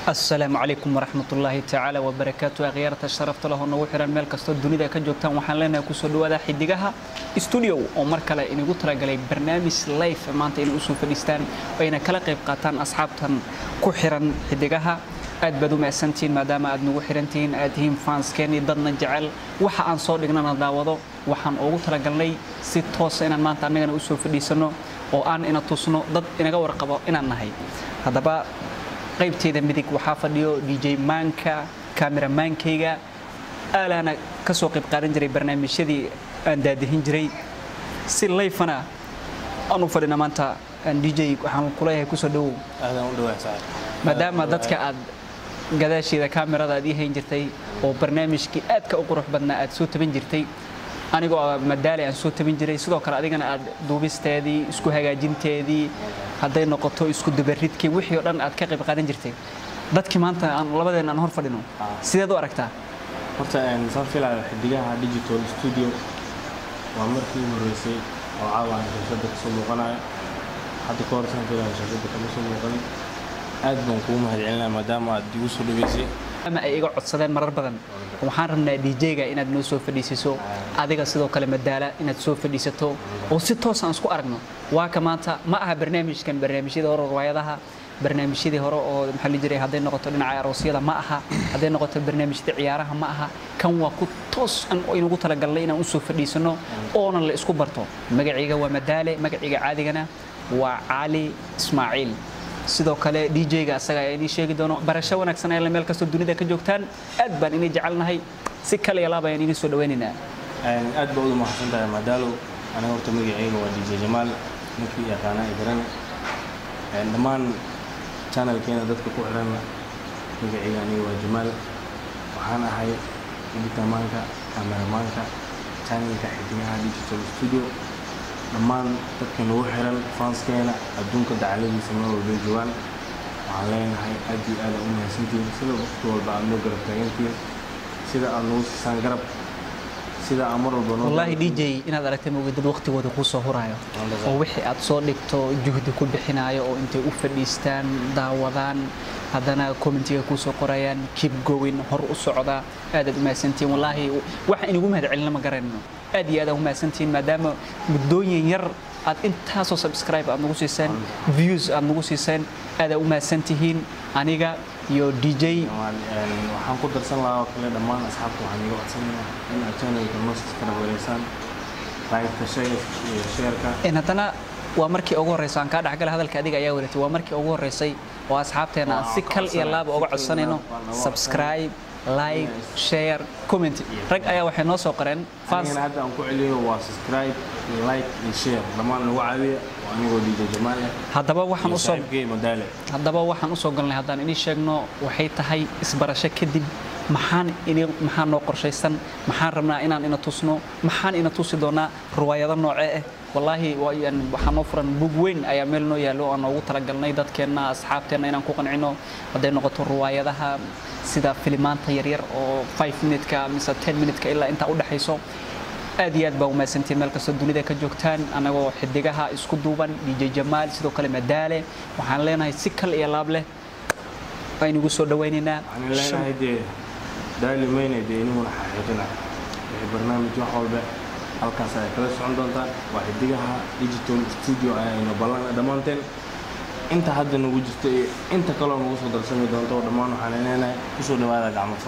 asalaamu calaykum waraxmatullaahi tacaala wabarakaatu akhyaarta sharafta leh oo nagu xiran meel kastoo dunida ka joogtaan waxaan leenahay kusoo dhawaada xidigaha studio oo mar kale inagu talagalay barnaamij life maanta inay usoo fadhiistaan oo ayna kala qayb qaataan asxaabtan ku xiran xidigaha aad baad u mahadsantihiin maadaama aad nagu xirantihiin aad tihiin fanskeeni dadna jecel waxa aan soo dhignana daawado waxaan ugu talagalnay si toosa inaan maanta annagana usoo fadhiisano oo aan ina tusno dad inaga warqabo inaan nahay haddaba qaybteeda midig waxaa fadhiyo dj maanka kameramaankayga aalaana ka soo qayb qaadan jiray barnaamijyadii aan daadihin jiray si layfana aan u fadhina maanta dj waxaan kuleeyahay kusoo dhawow maadaama dadka aad gadaasheeda kaamirada aad ii hayn jirtay oo barnaamijkii aadka u qurux badnaa aad soo taban jirtay anigoo madaali aan soo tabin jiray sidoo kale adigana aad duubisteedii isku hagaajinteedii hadday noqoto isku dabaridkii wixii oo dhan aad ka qayb qaadan jirtay dadkii maanta aan labadeen aan hor fadhino sideed u aragtaa horta saan filayo xidigaha digital studio waa markii horeysay oo caawa aan shashada kasoo muuqanayo hadda ka hor saan filayo shashada kama soo muuqanin aad baan kugu mahadcelinaya maadaama aad igu soo dhaweysay ama ay iga codsadeen marar badan waxaan rabnaa dj-ga inaad noo soo fadhiisiso adiga sidoo kale madaala inaad soo fadhiisato oo si toos aan isku aragno waa ka maanta ma aha barnaamijkan barnaamijyadii hore riwaayadaha barnaamijyadii hore oo maxaa la jiray hadday noqoto dhinaca aroosyada ma aha hadday noqoto barnaamijyada ciyaaraha ma aha kan waa ku toos an inagu talagalnay inaan usoo fadhiisano oonan la isku barto magacayga waa madaale magaciga caadigana waa cali ismaaciil sidoo kale dj-ga asaga ayaa inii sheegi doono barasho wanaagsan ayla meel kastoo dunida ka joogtaan aad baan inii jecelnahay si kale iyo laab ayaan inii soo dhawaynaynaa aad baa uda mahadsan tahay madaalow aniga horta magacayga waa dj jamaal ninkii yaqaanaa igarane dhammaan channelkeena dadka ku xiranna magacayga aniga waa jamaal waxaan ahay editamaanka kameramaanka channelka xidigaha digital studio dhammaan dadka nagu xiran fanskeena adduunka dacaladiisa meel walbay joogaan waxaan leenahay aad iyo aad u mahadsantihiin sida waqti walba aad noo garab taagantihiin sida aad nagu siisaan garab sida aan mar walba wallaahi dj inaad aragtay moogay dad waqtigooda kuu soo huraayo oo wixii aad soo dhigto juhdi ku bixinaayo oo intay u fadhiistaan daawadaan haddana commentiga kuu soo qorayaan keep going hor u socda aadaad u mahadsantihiin wallaahi waxa inagu mahad celina ma garanayno aad iyo aad aan u mahadsantihiin maadaama muddooyin yar aad intaasoo subscribe aad nagu siiseen views aad nagu siiseen aadaad u mahadsantihiin aniga iyo dj waxaan ku darsan lahaa oo kale dhammaan asxaabta waxaan iga codsanayaa in aad channelka noo subscribe wareysaan like-ka iyo sheerka haddana waa markii ugu horeysa aan kaa dhexgala hadalka adiga ayaa wadatay waa markii ugu horeysay oo asxaabteena aan si kal iyo laaba uga codsanayno subscribe like share comment rag ayaa waxay noo soo qoreen anigana hadda aan ku celiyo waa subscribe iyo like iyo share dhammaan nagu caawiya waa anigoo dj jamaal ah haddaba waxaan iyo usoo saaxiibkey madaale haddaba waxaan usoo galnay haddaan inii sheegno waxay tahay isbarasho kadib maxaan ini maxaa noo qorshaysan maxaan rabnaa inaan ina tusno maxaan ina tusi doonaa riwaayado noocee ah wallaahi waxaa noo furan bug weyn ayaa meel noo yaallo aan noogu talagalnay dadkeenna asxaabteenna inaan ku qancino hadday noqoto riwaayadaha sida filimaanta yaryar oo 5 minutka mise 10 minutka ilaa intaa u dhexayso aad iyo aad baa umahadsantiin meel kastoo dunida ka joogtaan annagoo xidigaha isku duuban dj jamaal sidoo kale madaale waxaan leenahay si kal iyo laab leh aynugu soo dhawaynaynaa waxaan leenahay dee daali mayne dee iniguna xaqiijina wixii barnaamij wax walba halkaas ay kala socon doontaan waa xidigaha digital studio ayayna ballan dhammaanteen inta hadda nagu jirta iyo inta kaloo nagu soo darsami doonto dhammaan waxaan leenahay kusoo dhawaada gacmo